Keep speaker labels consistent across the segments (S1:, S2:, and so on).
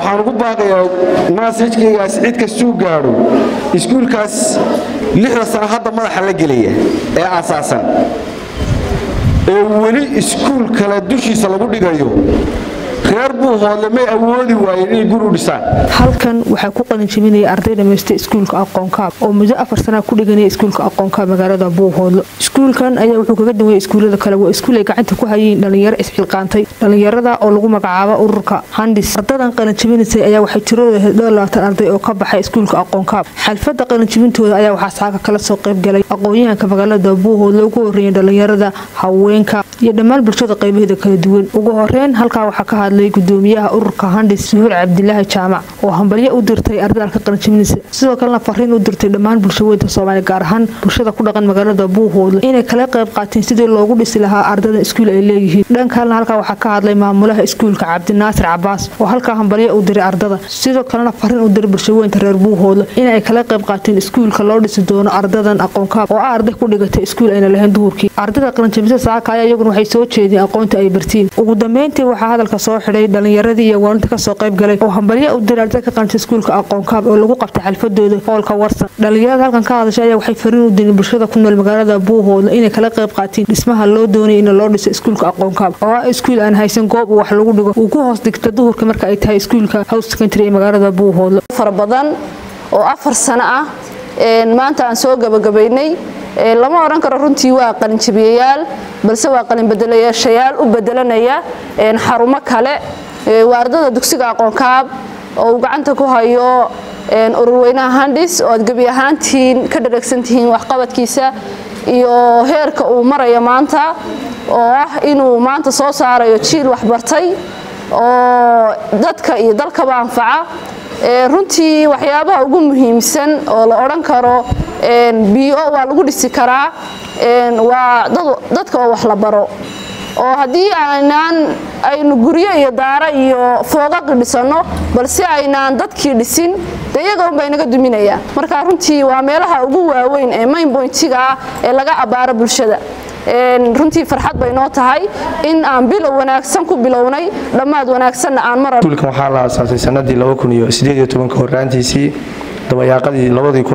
S1: waxaan ugu baaqayaa maasajkaygaas cid kastuu gaadho iskuulkaas lixda sano hadda madaxa la gelaya ee asaasan ee weli iskuul kale dushiisa lagu dhigayo reer buuhoodle may awoodi waayeen inay guri u dhisaan
S2: halkan waxaa ku qalinjabinaya arday dhammaysta iskuulka aqoonkaab oo muddo afar sanaa ku dhiganaya iskuulka aqoonkaab magaalada buuhoodle iskuulkan ayaa wuxuu kaga duwaya iskuullada kale waa iskuul ay gacanta ku hayeen dhallinyaro isxilqaantay dhallinyarada oo lagu magacaabo ururka handis ardadan qalinjabinaysay ayaa waxay tiradooda dhowr labaatan arday oo ka baxay iskuulka aqoonkaab xalfadda qalinjabintooda ayaa waxaa saaga kala soo qaybgalay aqoon-yahanka magaalada buuhoodle ugu horreeyay dhallinyarada haweenka iyo dhammaan bulshada qaybaheeda kala duwan ugu horeyn halkaa waxaa ka hadlay gudoomiyaha ururka handis suhuur cabdilaahi jaamac oo hambalyo u dirtay ardaydan ka qalinjabinaysa sidoo kalena fariin u dirtay dhammaan bulshaweynta soomaaliya gaar ahaan bulshada ku dhaqan magaalada buuhoodle inay kala qayb qaateen sidii loogu dhisi lahaa ardaydan iskuul ay leeyihiin dhankalena halkaa waxaa ka hadlay maamulaha iskuulka cabdinaasir cabaas oo halkaa hambalyo u diray ardada sidoo kalena fariin u diray bulshaweynta reer buuhoodle inay kala qayb qaateen iskuulka loo dhisi doono ardadan aqoonkaab oo ah arday ku dhigatay iskuul ayna lahayn duhurkii ardada qalinjabisa saaka ayaa iyaguna waxay soo jeedeen aqoonta ay bartiin ugu dambeyntii waxaa hadalka soo xidhay dhallinyaradii iyo waalinta kasoo qayb galay oo hambalyo u diray arday ka qanta iskuulka aqoonkaab oo lagu qabtay xalfadooda hoolka warsan dhallinyarada halkan ka hadashay ayaa waxay fariin u direen bulshada ku nool magaalada buuhoodle inay kala qayb qaatiin dhismaha loo doonaya in loo dhiso iskuulka aqoonkaab oo ah iskuul aan haysan goob uu wax lagu dhigo uu ku hoos dhigta duhurka marka ay tahay iskuulka house secondary ee magaalada buuhoodle
S3: fara badan oo afar sano ah maanta aan soo gabagabaynay lama odhan karo runtii waa qalinjabiyayaal balse waa qalinbedelayaashayaal u bedelanaya xarumo kale waa ardada dugsiga aqoonkaab oo uu gacanta ku hayo ururweynaha handis oo aad gebi ahaantiin ka dhareegsantihiin waxqabadkiisa iyo heerka uu maraya maanta oo ah inuu maanta soo saarayo jiil waxbartay oo dadka iyo dalkaba anfaca runtii waxyaabaha ugu muhiimsan oo la odhan karo bio waa lagu dhisi karaa waa dadka oo wax la baro oo haddii aynaan aynu guryo iyo daara iyo foogaqi dhisanno balse aynaan dadkii dhisin de iyaga unbay naga duminayaan marka runtii waa meelaha ugu waaweyn ee main boyntiga ah ee laga abbaaro bulshada runtii farxad bay noo tahay in aan bilow wanaagsan ku bilownay dhammaad wanaagsanna aan mar
S4: iskuulkan waxaa la aasaasay sanadii horaantiisii dabayaaqadii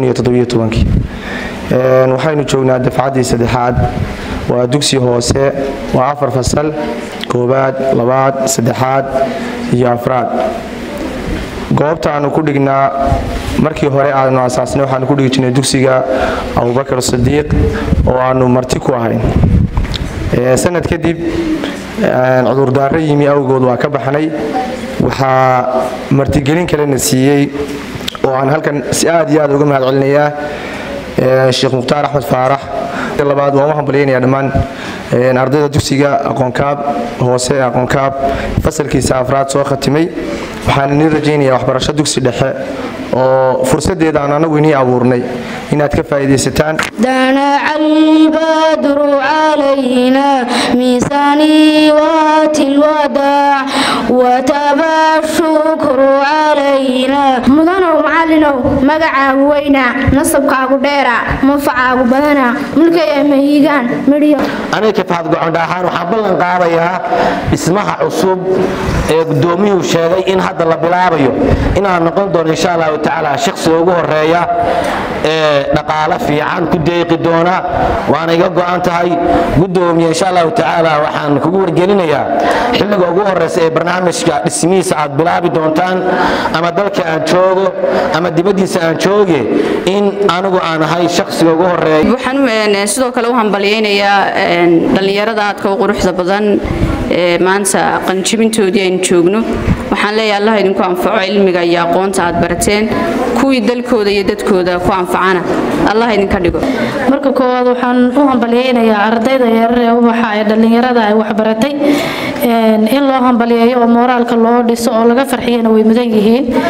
S4: waxaynu joognaa dafcaddii saddexaad waa dugsi hoose waa afar fasal koobaad labaad saddexaad iyo afraad goobta aanu ku dhignaa markii hore aanu asaasnay waxaanu ku dhigi jirnay dugsiga abubakar sadiiq oo aanu marti ku ahayn sanad kadib cudurdaaro yimi awgood waa ka baxnay waxaa martigelin kalena siiyey oo aan halkan si aad iyo aad uga mahad celinayaa sheekh mukhtaar axmed faarax labaad waan u hambalyaynaya dhammaan ardayda dugsiga aqoonkaab hoose ee aqoonkaab fasalkiisa afraad soo khatimay waxaan inii rajaynaya waxbarasho dugsi dhexe oo fursaddeeda aan anagu inii abuurnay inaad ka faa'iidaysataan
S5: دنع البدر علينا من سنوات الوداع وتبى الشكر علينا
S6: mudanow macallinow magacaagu weynaa nasabkaagu dheeraa manfacaagu badanaa mulkaya mahiigaan midhiyo
S7: aniga kafaad gocondhaaxaan waxaan ballan qaadayaa dhismaha cusub ee gudoomiyuhu sheegay in hadda la bilaabayo inaan noqon doono insha allahu tacaala shakhsiga ugu horeeya ee dhaqaale fiican ku deeqi doona waana iga go'an tahay gudoomiye insha allahu tacaala waxaan kugu wargelinayaa xilliga ugu horeysa ee barnaamijka dhismihiisa aad bilaabi doontaan ama dalka aan joogo ama dibaddiisa aan jooge in anigu aan ahay shakhsiga ugu horeeya
S8: waxaan sidoo kale u hambalyaynayaa dhallinyarada aadka u quruxda badan ee maanta qanjibintoodii aynu joogno waxaan leeyahay allah idinku anfaco cilmiga iyo aqoonta aad barateen kuwii dalkooda iyo dadkooda ku anfacana allah idinka dhigo
S6: marka koowaad waxaan u hambalyaynayaa ardayda yarar ee ubaxa ee dhallinyarada ay waxbaratay in loo hambalyeeyo oo mooraalka loo dhiso oo laga farxiyana way mudan yihiin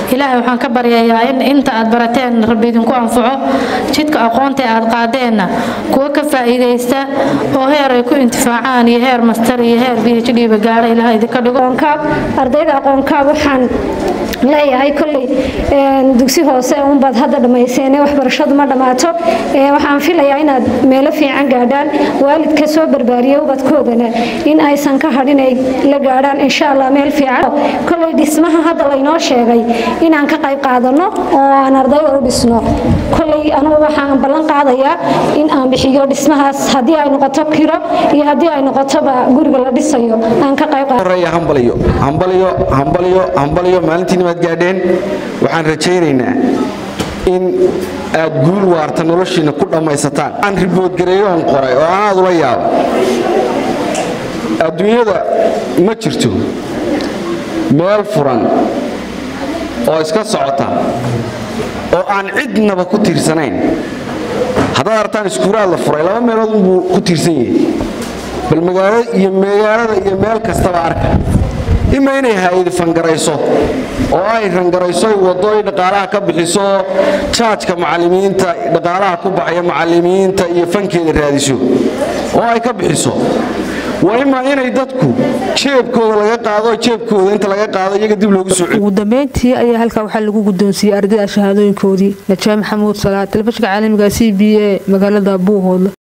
S9: ilaahay waxaan ka baryayaa in inta aad barateen rabbi idinku anfaco jidka aqoonta ee aad qaadeenna kuwa ka faa'iidaysta oo heer ay ku intifaacaan iyo heer master iyo heer b h d ba gaadha ilaah idinka dhigo
S10: ardayda aqoonkaab waxaan leeyahay kolley dugsi hoose unbaad hadda dhammayseene waxbarashadu ma dhammaato waxaan filayaa inaad meelo fiican gaadhaan waalidka soo barbaariya ubadkoodana in aysan ka hadhin ay la gaadhaan insha allah meel fiican kolley dhismaha hadda laynoo sheegay inaan ka qayb qaadano oo aan ardayda u dhisno kolley anugu waxaan ballan qaadayaa in aan bixiyo dhismahaas haddii ay noqoto kiro iyo haddii ay noqotoba guriga la dhisayo aan ka qayb
S1: hambalyo hambalyo hambalyo hambalyo maalintiina waad gaadheen waxaan rajaynaynaa in aad guul waarta noloshiina ku dhammaysataan aan riboodgareeyoon qoray oo aan aad ula yaabo adduunyada ma jirto meel furan oo iska socota oo aan cidnaba ku tiirsanayn haddaad artaan iskuulaad la furay laba meelood unbuu ku tiirsan yahay bal magaalada iyo magaalada iyo meel kastaba arka ima inay hay-adi fangarayso oo ay rangarayso ay waddo ay dhaqaalaha ka bixiso jaajka macallimiinta dhaqaalaha ku baxaya macallimiinta iyo fankeeda raadiso oo ay ka bixiso waa imaa inay dadku jeebkooda laga qaado jeebkooda inta laga qaado iyaga dib loogu soo
S2: ugu dambeyntii ayaa halkaa waxaa lagu guddoonsiiyey ardayda shahaadooyinkoodii najaa maxamuud salaad telefishinka caalamiga c b a magaalada buuhoodle